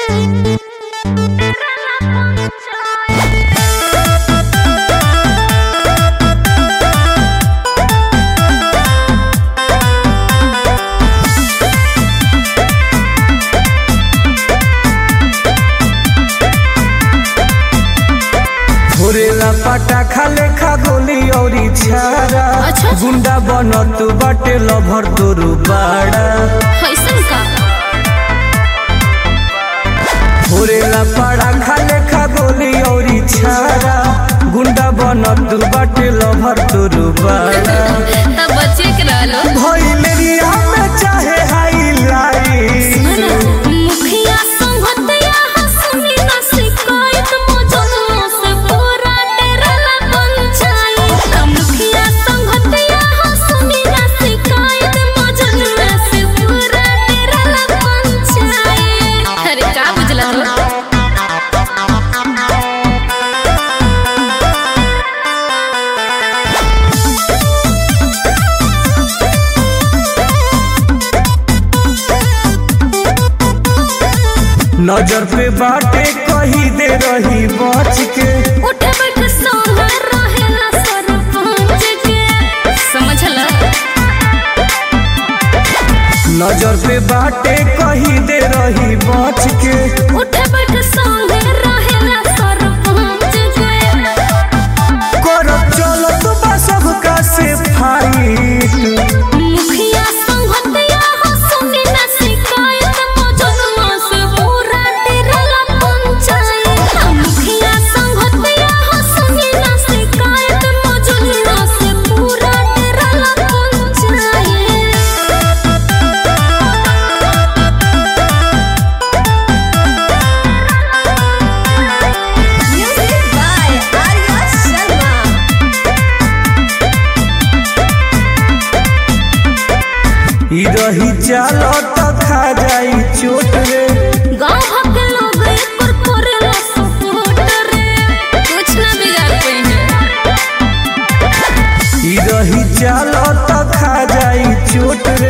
फोरेला पटाखा लेखा गोली औरी छारा अच्छा। गुंडा बनत बाटे लभर तोरू बाड़ा कैसन का फोरेला पटाखा लेखा गोली औरी छारा गुंडा बनत बाटे लभर तोरू बाड़ा तब बच्चे के रहलो भइलेरिया में चाहे हाईलाइट मुखिया संगतया हंसनी ना शिकायत मौजूदों से पूरा डेराला पंचायत मुखिया संगतया हंसनी ना शिकायत मौजूदों से पूरा डेराला पंचायत अरे का बुझला तो नजर पे बाटे कही दे रही बच के उठ बैठ सोना रहेला सरपंच के समझला नजर पे बाटे कही दे रही बच के उठ बैठ सोना रहेला सरपंच के करब चलत बा सबका से फाइट मुखिया संगतया हंसनी ना शिकायत मौजूदों से पूरा डेराला पंचायत मुखिया संगतया हंसनी ना शिकायत मौजूदों से पूरा डेराला panchayat Music by Arya Sharma. ई रही चालत खा जाई चोट रे गाँव भर के लोग एकर करेला सपोर्ट रे कुछ ना बिगाड़ पाइने ई रही चालत खा जाई चोट रे